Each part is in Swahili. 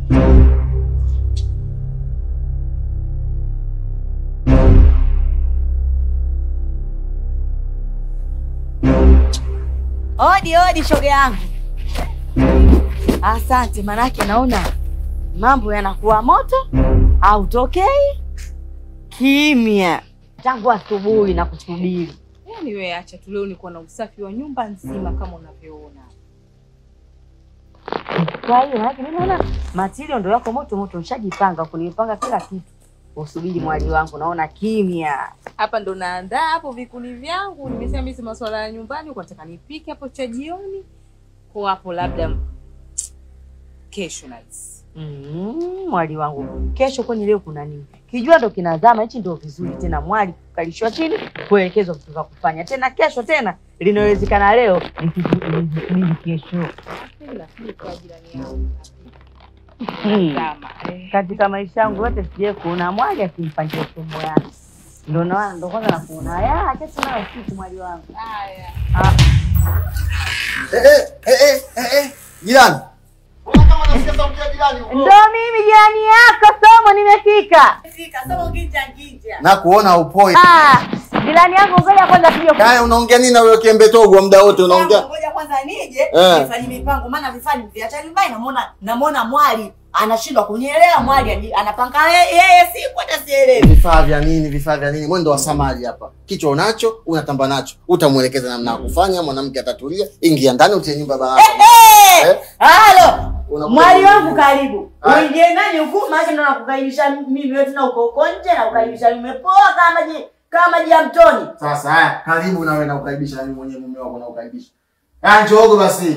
Odi odi, shoga yangu. Asante, manake naona mambo yanakuwa moto, hautokei kimya tangu asubuhi na kusubiri. Yaani wewe acha tu, leo niko na usafi wa nyumba nzima kama unavyoona. Kwa hiyo manake mimi naona matirio ndo yako moto moto, nishajipanga kunipanga kila kitu, usubiri mwali wangu, naona kimya. Hapa ndo naandaa hapo vikuni vyangu. Nimesema mimi si masuala ya nyumbani, kwa nataka nipike hapo cha jioni. Kwa hapo labda kesho nice. Mm, mwali wangu, kesho kwani leo kuna nini? Kijua ndo kinazama, hichi ndo vizuri tena, mwali kukalishwa chini, kuelekezwa vitu vya kufanya tena. Kesho tena linawezekana, leo nikisubiri kesho. Ila kwa jirani yangu. Hmm. Zama. Eh. Katika maisha yangu yote sijai kuona mwali akimpangia somo yake, ndo naona ndo kwanza nakuona ya acha tunayo siku mwali wangu. Haya. Ah, Eh, eh, eh, eh, eh, jirani. Mbona kama nasikia sauti ya jirani huko? ndo mimi jirani yako somo, nimefika. Na kuona upoi. Ah, jirani yangu, ngoja kwanza tuje ku- Kaya unaongea nini na huyo kiembe togo muda wote unaongea? Ngoja kwanza nije Eh. nifanye mipango, maana vifaa viacha nyumbani. Namuona namuona mwali anashindwa kunielewa. Mwali aji- anapanga ye- yeye, siku hata sielewi. Vifaa vya nini? Vifaa vya nini? Mwendo wa samari hapa. Kichwa unacho, unatamba nacho. Utamuelekeza namna ya kufanya, mwanamke atatulia. Ingia ndani utie nyumba baraka. Eh, Eh? halo Unakuja mwali nini? wangu, karibu Ah. uingie nani huku, maana ndo nakukaribisha mimi wewe, tena uko uko nje na kukaribisha umepoa kama maji kama maji ya mtoni. Sasa haya, karibu na wewe na ukaribisha na mimi mwenyewe mume wako na ukaribisha. Ah, njoogo basi.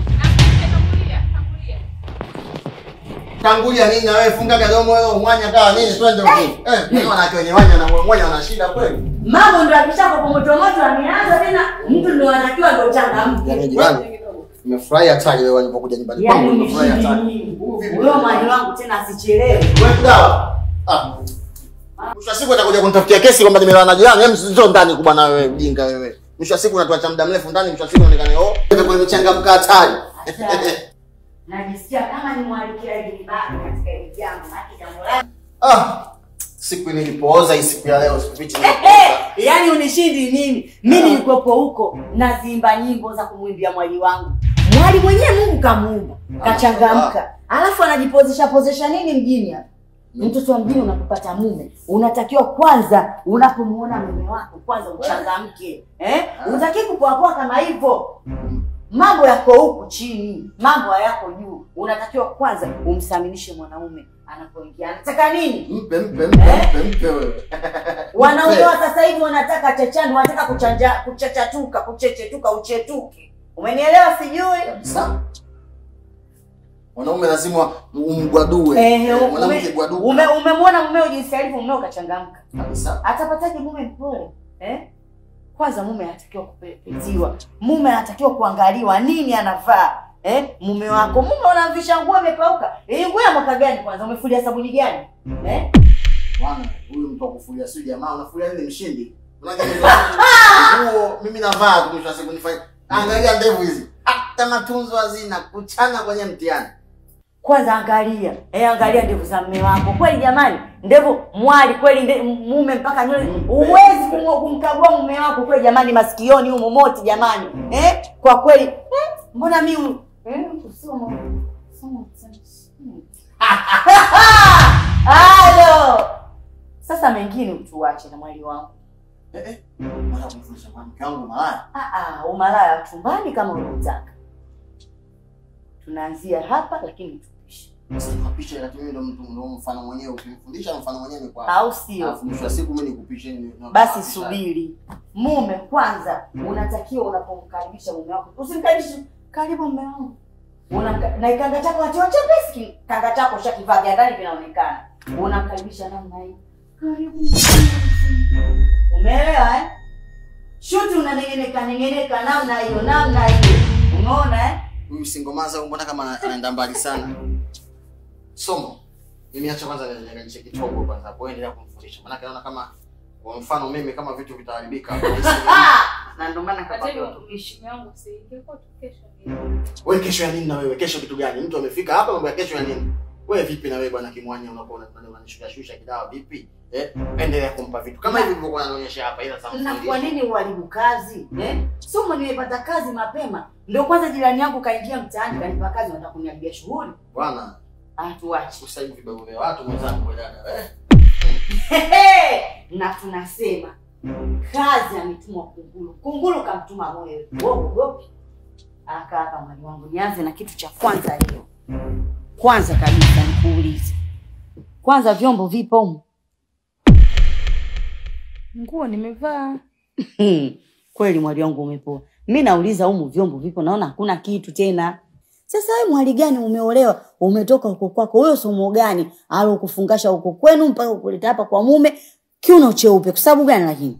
Tangulia nini na wewe funga kadomo wewe mwanya kawa nini twende huko. Eh, mimi wanawake wenye wanya na mwanya wana shida kweli. Mambo ndo akishako kwa moto moto, ameanza tena, mtu ndo anatakiwa ndo changamke. Yaani jirani. Nimefurahi hatari wewe walipokuja nyumbani Yaani kwangu nimefurahi umeshindi hatari. nini? Huyo mwali wangu tena asichelewe. Wewe dawa. Ah. Mwisho wa siku atakuja kunitafutia kesi kwamba nimelala na jirani. Hem, njoo ndani kubwa na wewe mjinga wewe. Mwisho wa siku unatuacha muda mrefu ndani, mwisho wa siku unaonekana oh, wewe kwa imechangamka hatari. Najisikia kama nimwalikia hili baba katika hili jambo, maana jambo lake Ah. Siku nilipooza hii siku ya leo sikufichi. Eh, yaani unishindi mimi. Mimi nilikuwepo huko nazimba nyimbo za kumwimbia mwali wangu. Mwali mwenyewe Mungu kamuumba, kachangamka. Alafu anajipozesha pozesha nini mjini hapa? Mtoto wa mjini unapopata mume, unatakiwa kwanza unapomuona mume wako kwanza uchangamke. Eh? Unataki kupoapoa kama hivyo. Mambo yako huku chini, mambo hayako juu. Unatakiwa kwanza umsaminishe mwanaume anapoingia. Anataka nini? Mpe mpe mpe mpe mpe wewe. Wanaume Mpe. wa sasa hivi wanataka chachani, wanataka kuchanja kuchachatuka, kuchechetuka, uchetuke. Umenielewa sijui? Kabisa. Wanaume lazima umgwadue. Ehe, Mwanamke ume- gwaduka. ume- umemwona mumeo jinsi alivyo, mumeo kachangamka. Kabisa. Atapataje mume mpole? Eh? Kwanza mume anatakiwa kupetiwa. Mume anatakiwa kuangaliwa nini anavaa. Eh? Mume wako, mume unamvisha nguo imepauka. Hii nguo ya mwaka gani kwanza? Umefulia sabuni gani? Eh? Bwana, huyu mtu akufulia sio jamaa, unafulia nini mshindi? Unajua nguo mimi navaa tu mwisho wa siku nifanye. Angalia ndevu hizi. Hata matunzo hazina kuchana kwenye mtihani. Kwanza angalia, eh, angalia ndevu za mume wako. Kweli jamani, ndevu mwali kweli nde, mume mpaka nywele. Huwezi kumu- kumkagua mume wako kweli jamani, masikioni humo moti jamani. Eh? Kwa kweli, eh, mbona mimi eh, kusoma soma hmm. Halo. Sasa mengine utuache na mwali wangu. Eh eh. Mara kumfundisha mwanamke wangu malaya. Ah ah, umalaya wa chumbani kama unataka. Tunaanzia hapa lakini tupishe. Sasa picha lakini mimi ndo mtu ndo mfano mwenyewe ukimfundisha mfano mwenyewe ni kwa. Au sio? Alafu mwisho wa siku mimi nikupishe ni. Basi subiri. Mume kwanza unatakiwa unapomkaribisha mume wako. Usimkaribishe karibu mume wangu. Unamka, na kanga chako atiwa chepesi, kanga chako shakivaa vya ndani vinaonekana. Unamkaribisha namna hii. Karibu. Umeelewa eh? Shuti unanengeneka nengeneka namna hiyo, namna hiyo. Umeona eh? Huyu singomaza huyu mbona kama anaenda mbali sana. Somo. Mimi acha kwanza niangalie kidogo kwanza hapo endelea kumfundisha. Maana naona kama kwa mfano mimi kama vitu vitaharibika. Na ndio maana Hata kapata hivyo utumishi. mume wangu si ingekuwa tu kesho. Wewe kesho ya nini na wewe? Kesho kitu gani? Mtu amefika hapa mambo ya kesho ya nini? Wewe vipi na wewe bwana Kimwanya unakuwa unafanya unanishusha shusha kidawa vipi? Eh? Endelea kumpa vitu. Kama hivi ulivyokuwa unanionyesha hapa ila sasa. Na kwa nini uharibu kazi eh? Somo nimepata kazi mapema, ndio kwanza jirani yangu kaingia mtaani kanipa kazi, nataka kuniharibia shughuli. Bwana, Atuache usaidi vibabu vya watu mwenzangu wewe dada. Eh? na tunasema kazi ametumwa kunguru, kunguru kamtuma mwewe. Wogopi aka hapa mwali wangu, nianze na kitu cha kwanza leo. Kwanza kabisa nikuulize, kwanza vyombo vipo humu? Nguo nimevaa. Hmm, kweli mwali wangu umepoa. Mi nauliza humu vyombo vipo, naona hakuna kitu tena. Sasa wewe mwali gani umeolewa, umetoka huko kwako, huyo somo gani alokufungasha huko kwenu mpaka ukuleta hapa kwa mume kiuno cheupe? Kwa sababu gani? Lakini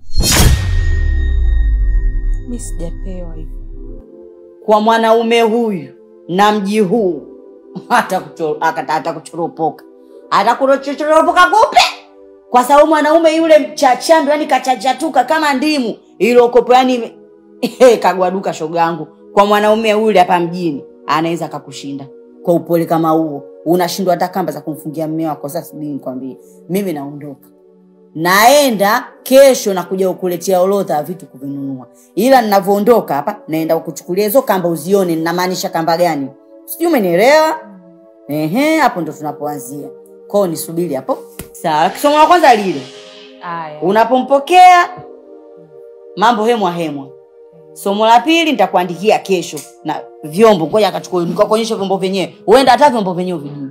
Mi sijapewa hivyo. kwa mwanaume huyu na mji huu hata kucho- akata- hata kuchoropoka hata kuchoropoka kupe, kwa sababu mwanaume yule mchachando, yani kachachatuka kama ndimu iliyokopo, yani kagwaduka shoga yangu. Kwa mwanaume yule hapa mjini anaweza akakushinda kwa upole kama huo, unashindwa hata kamba za kumfungia mme wako. Sasa subiri nikwambie, mimi naondoka naenda kesho na kuja kukuletea orodha ya vitu kuvinunua, ila ninavyoondoka hapa naenda kukuchukulia hizo kamba uzione ninamaanisha kamba gani, sijui umenielewa? Ehe, hapo ndo tunapoanzia. Kwao nisubiri hapo, sawa. Kisomo la kwanza lile, Aya. unapompokea mambo hemwa hemwa. Somo la pili nitakuandikia kesho na vyombo, ngoja akachukua nikakuonyesha vyombo vyenyewe, huenda hata vyombo vyenyewe vijui.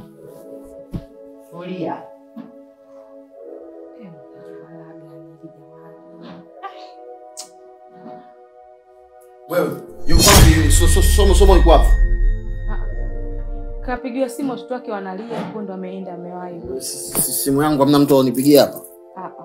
Tulia. Wewe, yuko wapi? So- so- Somo somo liko wapi? Kapigiwa simu watoto wake wanalia, huko ndo ameenda amewahi. Si- si- Simu yangu hamna mtu anipigia hapa. Ah, ah.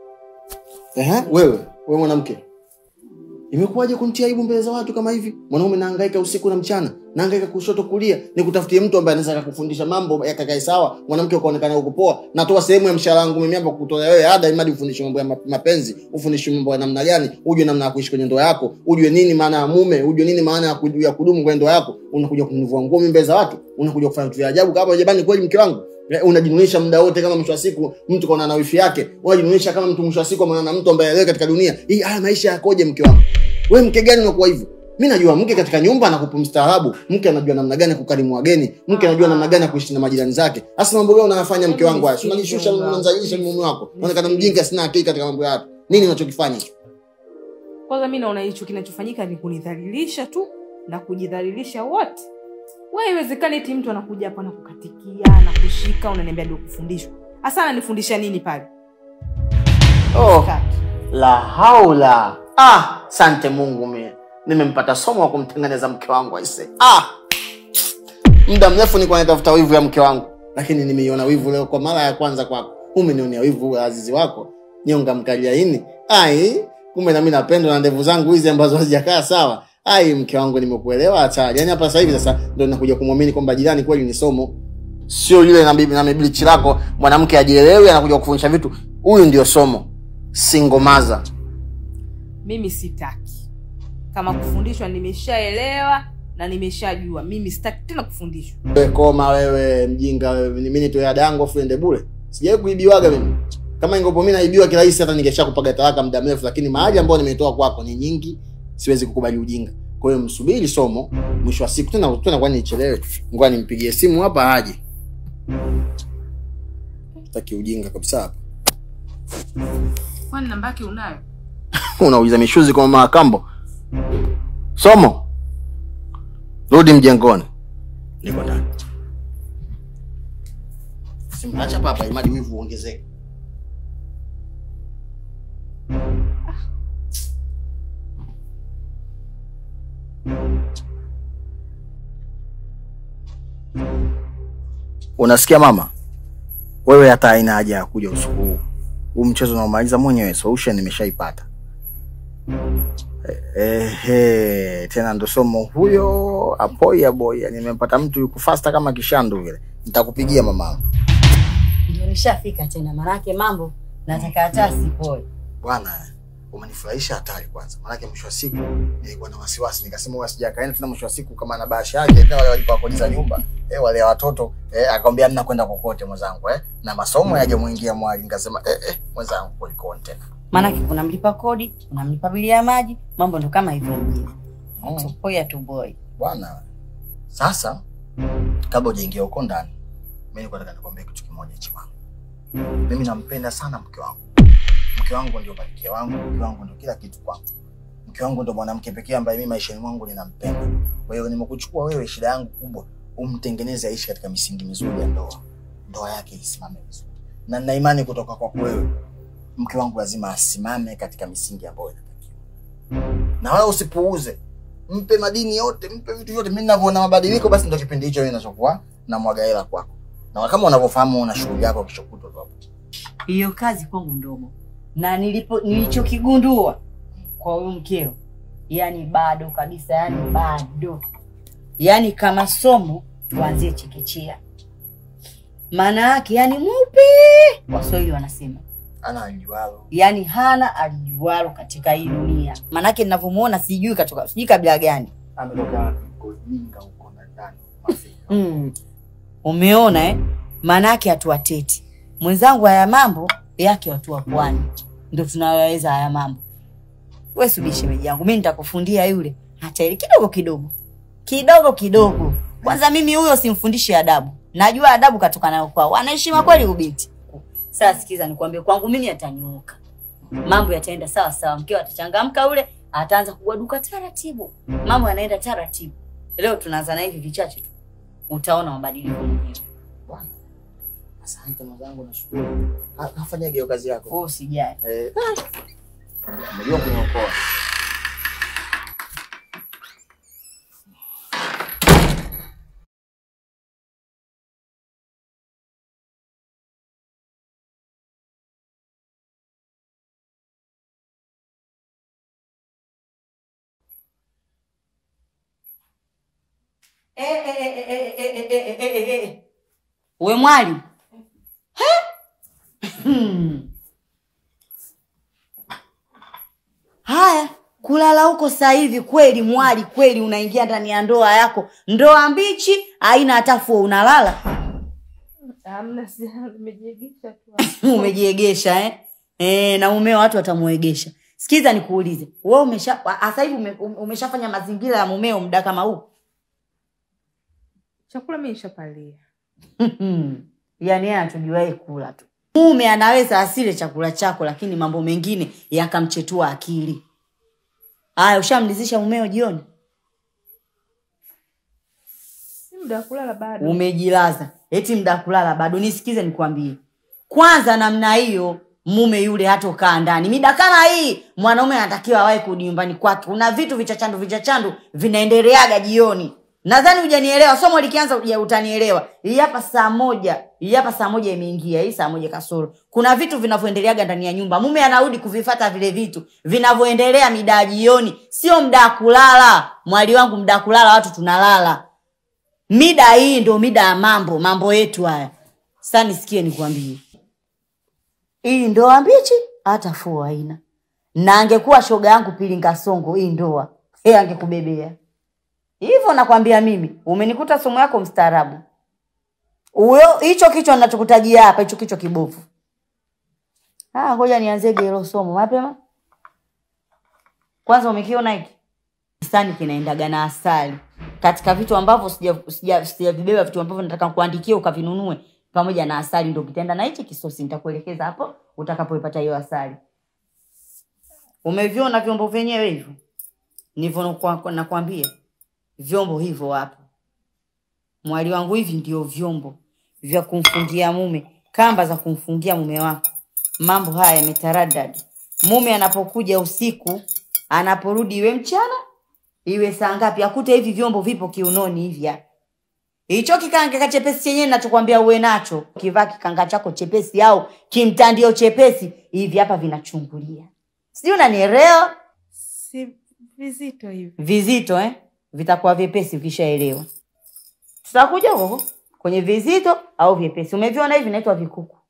Ehe, wewe, wewe mwanamke. Imekuwaje kuntia aibu mbele za watu kama hivi? Mwanaume nahangaika usiku na mchana, nahangaika kushoto kulia, nikutafutie mtu ambaye anaweza kukufundisha mambo yakakae sawa, mwanamke ukaonekana uko poa. Natoa sehemu ya mshahara wangu mimi hapa kukutolea wewe ada imadi ufundishwe mambo ya ma- mapenzi, ufundishwe mambo ya namna gani, ujue namna ya kuishi kwenye ndoa yako, ujue nini maana ya mume, ujue nini maana ya kudu- ya kudumu kwenye ndoa yako. Unakuja kunivua nguo mimi mbele za watu, unakuja kufanya vitu vya ajabu kama jamani, kweli mke wangu Eh, unajinunisha muda wote kama mwisho wa siku mtu kaona na wifi yake unajinunisha kama mtu mwisho wa siku ameona na mtu ambaye leo katika dunia hii haya maisha yakoje mke wangu wewe mke gani unakuwa hivyo mi najua mke katika nyumba anakupa mstaarabu mke anajua namna gani ya kukarimu wageni mke anajua namna gani ya kuishi na majirani zake hasa mambo gani unayafanya mke wangu haya Si unajishusha unanzalisha mume wako unaonekana mjinga sina akili katika mambo ya watu nini unachokifanya Kwanza mi naona hicho kinachofanyika ni kunidhalilisha tu na kujidhalilisha wote. We, haiwezekani eti mtu anakuja hapa na kukatikia na kushika, unaniambia ndio kufundishwa. Hasa ananifundisha nini pale? oh. la haula ah sante mungu mie nimempata somo wa kumtengeneza mke wangu aise ah muda mrefu nilikuwa natafuta wivu ya mke wangu lakini nimeiona wivu leo kwa mara ya kwanza kwako umenionea wivu wa azizi wako nyonga mkaliaini ai kumbe nami napendwa na ndevu zangu hizi ambazo hazijakaa sawa ai mke wangu nimekuelewa hatari yaani hapa sasa hivi sasa ndo nakuja kumwamini kwamba jirani kweli ni somo sio yule na bibi na miblichi lako mwanamke ajielewi anakuja kufundisha vitu huyu ndio somo singomaza Mimi sitaki. Kama kufundishwa nimeshaelewa na nimeshajua. Mimi sitaki tena kufundishwa. wewe koma wewe mjinga wewe ni mimi nitoe ada yangu afu ende bure sijawahi kuibiwaga mimi kama ingopo mimi naibiwa kirahisi hata ningeshakupaga talaka muda mrefu lakini mahali ambayo nimetoa kwako ni nyingi siwezi kukubali ujinga kwa hiyo msubiri somo mwisho wa siku tena tena kwani nichelewe ngoja nimpigie simu hapa aje taki ujinga kabisa hapa Kwani namba yake unayo? unauliza mishuzi kwa mama kambo somo rudi mjengoni niko ndani simwacha papa imadi wivu uongezeke unasikia mama wewe hata haina haja ya kuja usiku huu huu mchezo unaomaliza mwenyewe solution nimeshaipata ehe tena ndo somo huyo apoya boya nimempata mtu yuko fasta kama kishandu vile nitakupigia mamangu Ndio nishafika tena, manake mambo nataka hata sipoe. bwana umenifurahisha hatari kwanza. Maanake mwisho wa siku nilikuwa na wasiwasi, nikasema huwa sijakaenda tena. Mwisho wa siku kama na bahasha yake tena, wale walipa kodi za nyumba eh, wale watoto eh, akamwambia mna kwenda kokote mwenzangu eh, na masomo yaje muingia mwali. Nikasema eh, eh, mwenzangu kulikoni tena Maanake kuna mlipa kodi, kuna mlipa bili ya maji, mambo ndo kama hivyo mjini. Mm. Tupoi atuboi. bwana. Sasa kabla hujaingia huko ndani, mimi nilikuwa nataka nikwambie kitu kimoja chiwangu. Mimi nampenda sana mke wangu. Mke wangu ndio malkia wangu, mke wangu ndio kila kitu kwangu. Mke wangu ndio mwanamke pekee ambaye mimi maishani mwangu ninampenda. Kwa hiyo nimekuchukua wewe, shida yangu kubwa umtengeneze aishi katika misingi mizuri ya ndoa, ndoa yake isimame vizuri, na nina imani kutoka kwako wewe, mke wangu lazima asimame katika misingi ambayo inatakiwa, na wala usipuuze mpe madini yote, mpe vitu vyote. Mimi ninavyoona mabadiliko, basi ndio kipindi hicho mimi ninachokuwa na mwaga hela kwako, na kama unavyofahamu una shughuli yako kesho kutwa tu hapo. Hiyo kazi kwangu ndogo, na nilipo nilichokigundua kwa huyu mkeo, yani bado kabisa, yani bado, yani kama somo tuanzie chekechea. Maana yake yani mweupe, Waswahili wanasema Ana alijualo yani hana alijualo katika hii dunia. Maanake ninavyomuona sijui katoka sijui kabila gani. ametoka wapi? Kojinga huko na ndani Afrika. Mm. Umeona eh? Maanake hatuwateti mwenzangu, haya mambo yake watu wa pwani ndo tunayoweza haya mambo. We subiri shemeji yangu, mi nitakufundia yule hata ile kidogo kidogo kidogo kidogo. Kwanza mimi huyo simfundishi adabu, najua adabu katoka nayo kwao, anaheshima kweli ubinti. Sasa sikiza, nikwambie, kwangu mimi atanyooka, mambo yataenda sawa sawa, mkeo atachangamka, ule ataanza kugwaduka taratibu, mambo yanaenda taratibu. Leo tunaanza na hivi vichache tu, utaona mabadiliko mwenyewe. Bwana. Asante mwenzangu, nashukuru. Ha- Kafanyaje hiyo kazi yako? Wewe usijali. Eh, Unajua kuniokoa. We mwali He? Hmm. Haya, kulala huko sasa hivi kweli mwali, kweli unaingia ndani ya ndoa yako, ndoa mbichi, haina hata fuo, unalala Hamna, si nimejiegesha tu. umejiegesha eh? E, na mumeo watu watamuegesha. Sikiza nikuulize, wewe umesha sasa hivi ume, umeshafanya mazingira ya mumeo muda kama huu? Chakula mimi nishapalia. yaani yeye anachojuae kula tu. Mume anaweza asile chakula chako, lakini mambo mengine yakamchetua akili. Haya, ushamlizisha mumeo jioni? Si muda wa kulala bado. Umejilaza eti mda kulala bado? Nisikize nikwambie, kwanza namna hiyo mume yule hatokaa ndani mida kama hii. Mwanaume anatakiwa awahi kurudi nyumbani kwake. Kuna vitu vichachandu vichachandu vinaendeleaga jioni. Nadhani hujanielewa, somo likianza uja- utanielewa. Hii hapa saa moja, hii hapa saa moja imeingia, hii saa moja kasoro. Kuna vitu vinavyoendeleaga ndani ya nyumba, mume anarudi kuvifata vile vitu vinavyoendelea mida ya jioni, sio mda wa kulala. Mwali wangu, mda wa kulala watu tunalala mida hii ndo mida ya mambo mambo yetu haya sasa nisikie nikwambie hii ndoa mbichi hata fua haina na angekuwa shoga yangu pili ngasongo hii ndoa e angekubebea hivyo nakwambia mimi umenikuta somo yako mstaarabu huyo hicho kichwa nachokutajia hapa hicho kichwa kibovu Ah, ngoja nianzege hilo somo mapema kwanza umekiona hiki kisani kinaendaga na asali katika vitu ambavyo sija- sija- sijavibeba vitu ambavyo nataka kuandikia ukavinunue pamoja na asali ndo kitaenda na hichi kisosi nitakuelekeza hapo utakapoipata hiyo asali umeviona vyombo vyenyewe hivyo nivyo nakwa- nakwambia vyombo hivyo hapo mwali wangu hivi ndio vyombo vya kumfungia mume kamba za kumfungia mume wako mambo haya yametaradadi mume anapokuja usiku anaporudi iwe mchana iwe saa ngapi akute hivi vyombo vipo kiunoni hivi hapa. hicho kikanga chepesi chenyewe nachokwambia uwe nacho kivaa kikanga chako chepesi au kimtandio chepesi hivi hapa vinachungulia sijui unanielewa Si vizito hivi. vizito eh? vitakuwa vyepesi ukishaelewa tutakuja huko kwenye vizito au vyepesi umeviona hivi naitwa vikuku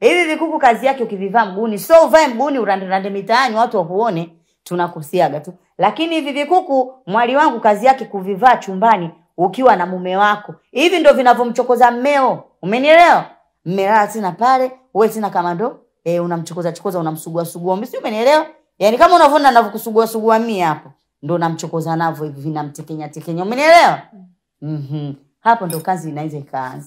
hivi vikuku kazi yake ukivivaa mguuni so uvae mguuni uranderande mitaani watu wakuone tunakusiaga tu lakini hivi vikuku mwali wangu kazi yake kuvivaa chumbani ukiwa na mume wako hivi ndo vinavyomchokoza mmeo umenielewa mmelala tena pale uwe tena kama ndo e, unamchokoza chokoza unamsugua sugua mimi si umenielewa yaani kama unavyoona navyokusugua sugua mie hapo ndo namchokoza navyo hivi vinamtekenya tekenya umenielewa mm-hmm. hapo ndo kazi inaweza ikaanza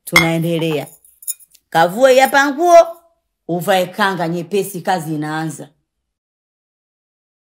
tunaendelea kavue hapa nguo uvae kanga nyepesi kazi inaanza